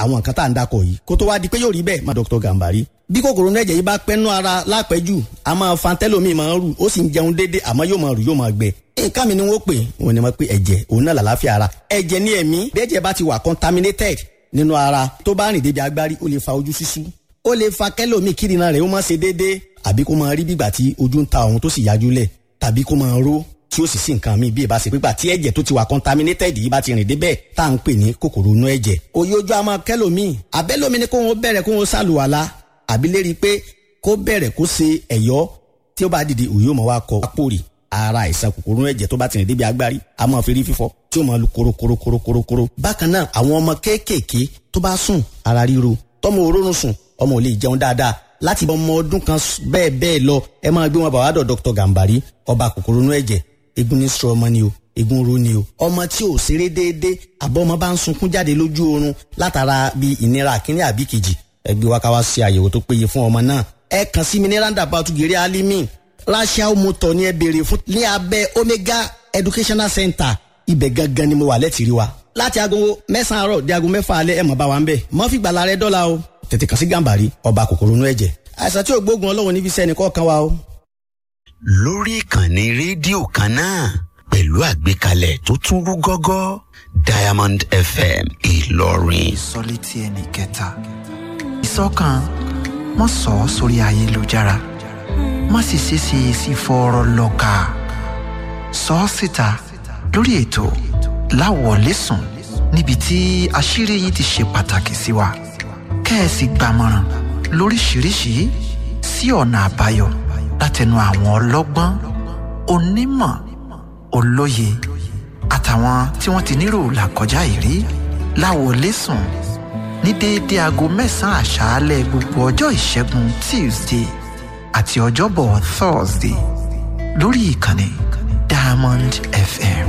àwọn nǹkan tá à ń dakọ̀ yìí kó tó wá di pé yóò rí bẹ́ẹ̀ má Dr. Gambari bí kòkòrò inú ẹ̀jẹ̀ yìí bá pẹ́nu ara lápẹ́jù a máa fa tẹ́lómi máa ń rù ó sì ń jẹun déédé àmọ́ yóò máa rù yóò máa gbẹ nǹkan mi ni wọ́n pè wọ́n ní wọ́n pè ẹ̀jẹ̀ òun náà làlàáfíà ara ẹ̀jẹ̀ ní ẹ̀mí bí ẹ̀jẹ̀ bá ti wà contaminated nínú ara tó bá rìn débi agbárí ó lè fa ojú ṣíṣú ó lè fa kẹ́lòmíì kírìnà rẹ̀ ó máa ṣe déédé àbí kó máa rí bígbà tí ojú ń ta òun tó sì yájú lẹ̀ tàbí kó máa ró tí ó sì sí nǹkan míì bí ìbá ṣe pípa tí ẹ̀jẹ̀ tó ti wà contaminated yìí bá ti rìn débẹ̀ tá à ń pè ní kòkòrò inú ẹ̀jẹ̀ òye ojú àmọ́ kẹ́lòmíì àbẹ́lòmíì ni kó wọn bẹ̀rẹ̀ kó wọn ṣàlùwàlá àbí lérí pé kó bẹ̀rẹ̀ kó ṣe ẹ̀yọ́ tí ó bá dìde òye ò mọ̀ wá kọ apòrì ara àìsàn kòkòrò inú ẹ̀jẹ̀ tó bá ti rìn débi agbárí a máa fi rí fífọ́ tí ó máa lu korokorokorokorokoro bákan náà àwọn ọmọ kéékèèké tó bá sùn ara ríro tọmọ òórùn sùn ọmọ ò lè jẹun dáadáa láti ọmọ ọdún kan bẹ́ẹ̀ bẹ́ẹ̀ lọ ẹ máa gbé wọn bàbá dọ̀ Dr. Gambari ọba kòkòrò inú ẹ̀jẹ̀ egun ní sọ ọmọ ni o egun ro ni o ọmọ tí ò ṣeré déédéé àbọ̀ ọmọ bá ń sunkún jáde lójú oorun látara bí ìnira àkíní àbí kejì ẹgbẹ́ wa ká wá ṣe àyẹ̀wò tó péye fún ọmọ náà ẹ kàn sí mi ní roundabout gèrè alimi rachel motor ni ẹ béèrè fún ní abẹ́ omega educational center ibẹ̀ gangan ni mo wà lẹ́tìrí wa láti aago mẹ́sàn-án àárọ̀ di aago mẹ́fà alẹ́ ẹ̀ mọ̀ bá wa ń bẹ̀ mọ́ fi gbàlà rẹ dọ́là o tètè kàn sí Gambari ọba kòkòrò inú ẹ̀jẹ̀ àìsàn tí ò gbógun ọlọ́run níbi sẹ́ni kọ̀ọ̀kan wa o lórí ìkànnì rédíò kan náà pẹ̀lú àgbékalẹ̀ tó tún rú gọ́gọ́ Diamond FM Ìlọrin. ìsọ̀létí ẹnì kẹta ìsọ̀kan mọ́ sọ ọ́ sórí ayélujára má sì ṣe ṣe sí fọ́ọ̀rọ̀ lọ́ka sọ ọ́ síta lórí ètò láwọ̀lẹ́sùn níbi tí àṣírí yìí ti ṣe pàtàkì sí wa kẹ́ẹ̀sì gbàmọ̀ràn lóríṣìíríṣìí sí ọ̀nà àbáyọ látẹnu àwọn ọlọ́gbọ́n onímọ̀ olóye àtàwọn tí wọ́n ti nírò làkọjá ìrí láwọlẹ́sùn ní déédé aago mẹ́sàn-án àṣálẹ́ gbogbo ọjọ́ ìṣẹ́gun tuesday àti ọjọ́bọ̀ thursday lórí ìkànnì diamond fm.